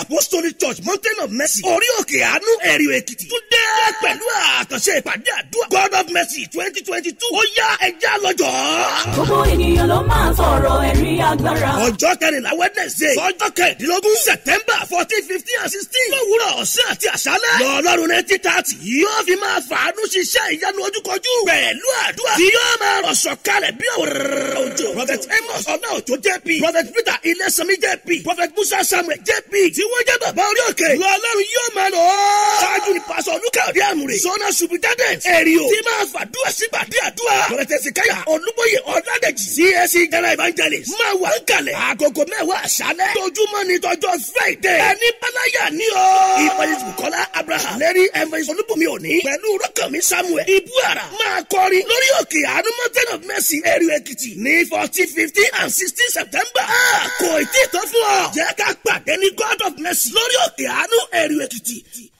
apostolic church mountain of mercy orí òkè àánú ẹ̀rí èkìtì tún dé pẹ̀lú àkànṣe ìpàdé àdúrà god of mercy twenty twenty two ó yá ẹja lọ́jọ́. gbogbo ènìyàn ló máa sọ̀rọ̀ ẹ̀rí agbára. ọjọ́ kẹrìnlá wednesday ọjọ́ kẹrìndínlógún september fourteen fifteen and sixteen lówùrọ̀ ọ̀sán àti àṣálẹ̀ lọ́ọ̀lọ́run ninety thirty yóò fi máa fàánú ṣiṣẹ́ ìyanu ojúkọjú pẹ̀lú àdúrà tí yóò máa rọ̀ sọ̀kalẹ̀ bí òróró òjò prophet amos ọláòjò jp prophet peter ilẹ̀sánmi jp prophet musa samuel jp tí wọ́n jẹ́ bàbá orí òkè lọ́ọ̀lọ́run yóò máa lọ. ṣáájú ni pásọ olùkàdé àmúre zona superintendent èrìò tí máa fàdúrà sígbàdí àdúrà prophet ezekiah olúbóyè ọ̀làdẹ̀jì csc general evangelist máa wà ń kalẹ̀ àgọ́gọ́ mẹ́wàá àṣálẹ̀ tójúmọ́ ní tọjọ́ friday ẹni bálayà ní o. ìpàdésù kọ́lá abraham lẹ́rí evangelist olúbùnmi òní pẹ̀lú rọ́kànmí samuel ibuara máa kọrin lórí òkè àánú mountain of mercy èrè èkìtì ní fourteen fifteen and sixteen september. kò tí ì tó fún ọ. jẹ́ ká pàdé ní god of mercy lórí òkè àánú èrè èkìtì.